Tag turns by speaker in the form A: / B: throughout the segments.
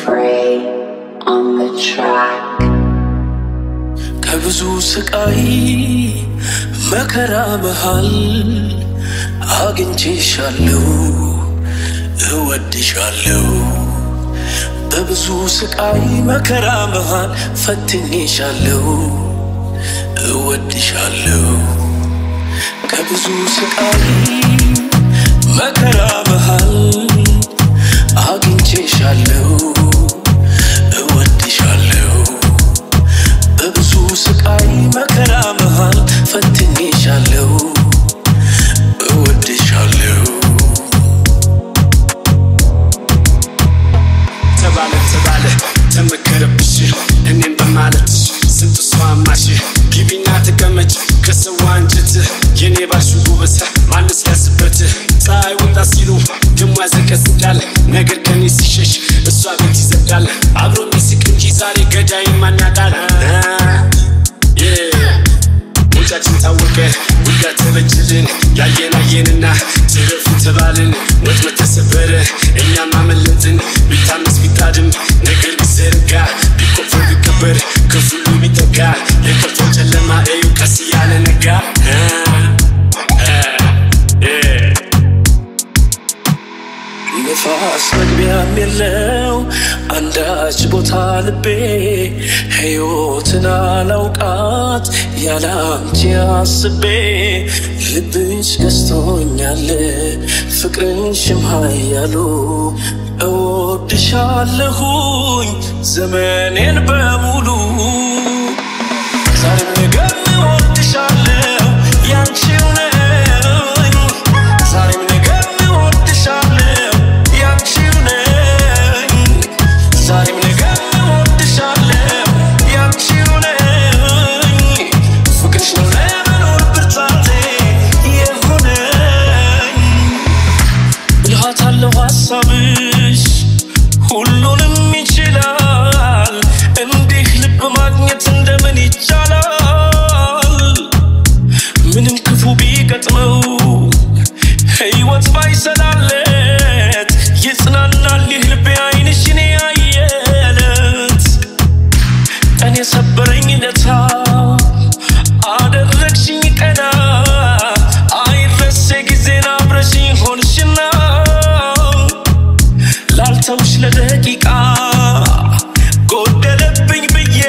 A: Free on the track.
B: ከብዙ ስቃይ መከራ መሃል አግኝቼሻለሁ፣ እወድሻለሁ። በብዙ ስቃይ መከራ መሃል ፈትኜሻለሁ፣ እወድሻለሁ። ከብዙ ስቃይ መከራ መሃል አግኝቼሻለሁ፣ እወድሻለሁ። በብዙ ስቃይ መከራ መሃል ፈትኜሻለሁ፣ እወድሻለሁ።
C: ተባለ ተባለ ተመከረብሽ እኔም በማለት ስንቱ ሰው አማሽ ግቢና ተቀመጭ ከሰው አንጀት የኔ ባልሽ ውበት ማንስ ያስበት ፀሐይ ወጣ ሲሉ ደሞ ያዘቀዝቃል ነገር ከኔ ሲሸሽ እሷ ቤት ይዘጋል አብሮ የሚስቅ እንጂ ዛሬ ገዳይ ማናቃል ውጫችን ታወቀ ውዳ ተበጅልን ያየን አየንና ትረፉ ተባልን ወጥመድ ተሰበረ እኛም አመለጥን ቢታመስ ቢታድም ነገር ቢዘረጋ ቢቆፈር ቢቀበር ክፍሉ ቢጠጋ የከፋው ጨለማ እዩ ቀስ እያለ ነጋ
B: ንፋስ መግቢያም የለው አንዳች ቦታ ልቤ ሕይወትን አላውቃት ያላንቺ አስቤ ልብሽ ገዝቶኛል ፍቅርሽም ኃያሉ እወድሻለሁኝ ዘመኔን በሙሉ ዛሬም ነገም እወድሻለሁ ያንቺው ነኝ ዛሬም ነገም እወድሻለሁ ያንቺው ነኝ ዛሬም ነገም እወድሻለሁ ያንቺው ነኝ ፍቅርሽ ነው ለመኖር ብርታቴ የሆነኝ ብልሃት አለው ሀሳብሽ ሁሉንም ይችላል። እንዲህ ልብ ማግኘት እንደምን ይቻላል? ምንም ክፉ ቢገጥመው ሕይወት ባይሰላለት ይጽናናል ይህ ልቤ ዓይንሽን ያየለት ቀን የሰበረኝ ለታ አደረግሽኝ ቀና አይረሴ ጊዜን አብረሽኝ ሆንሽና ላልተውሽ ለደቂቃ ጎደለብኝ ብዬ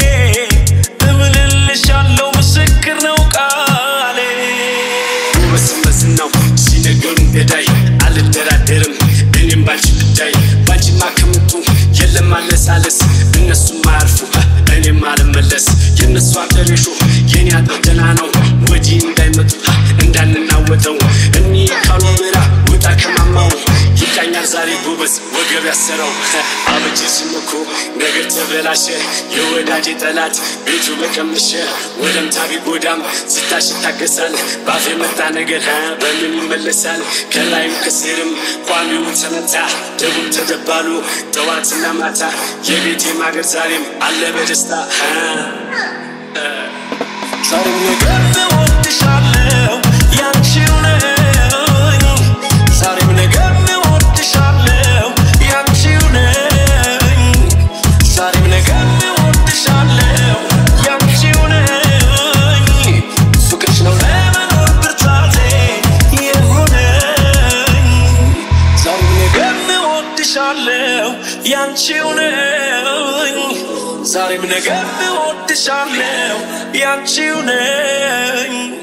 B: እምልልሻለው ምስክር ነው ቃሌ
C: ውበስም በዝናው ሲነገሩን ገዳይ አልደራደርም እኔም ባንቺ ጉዳይ ባንቺማ ከምጡ የለም አለሳለስ እነሱም አያርፉ እኔም አልመለስ የእነሱ አጠሬሾ የኔ አጥር ደህና ነው ወዲህ እንዳይመጡ እንዳንናወጠው እኒ ካሉ ምራ ውጣ ከማማው ይቃኛል ዛሬ ጎበዝ ወገብ ያሰረው አበጅ ስምኮ ነገር ተበላሸ የወዳጅ ጠላት ቤቱ በቀምሸ ወደምታ ቢጎዳም ስታሽ ይታገሳል ባፍ የመጣ ነገር ሀ በምን ይመለሳል ከላይም ከስርም ቋሚው ተመታ ደቡብ ተደባሉ ጠዋትና ማታ የቤቴ ማገር ዛሬም አለ በደስታ ሀ
B: ዛሬም ነገም እወድሻለሁ ያንቺው ነኝ ዛሬም ነገም እወድሻለሁ ያንቺው ነኝ ዛሬም ነገም እወድሻለሁ ያንቺው ነኝ ፍቅርሽ ነው ለመኖር ብርታቴ የሆነኝ ዛሬም ነገም እወድሻለሁ ያንቺው ነኝ ዛሬም ነገም እወድሻለሁ ያንቺው ነኝ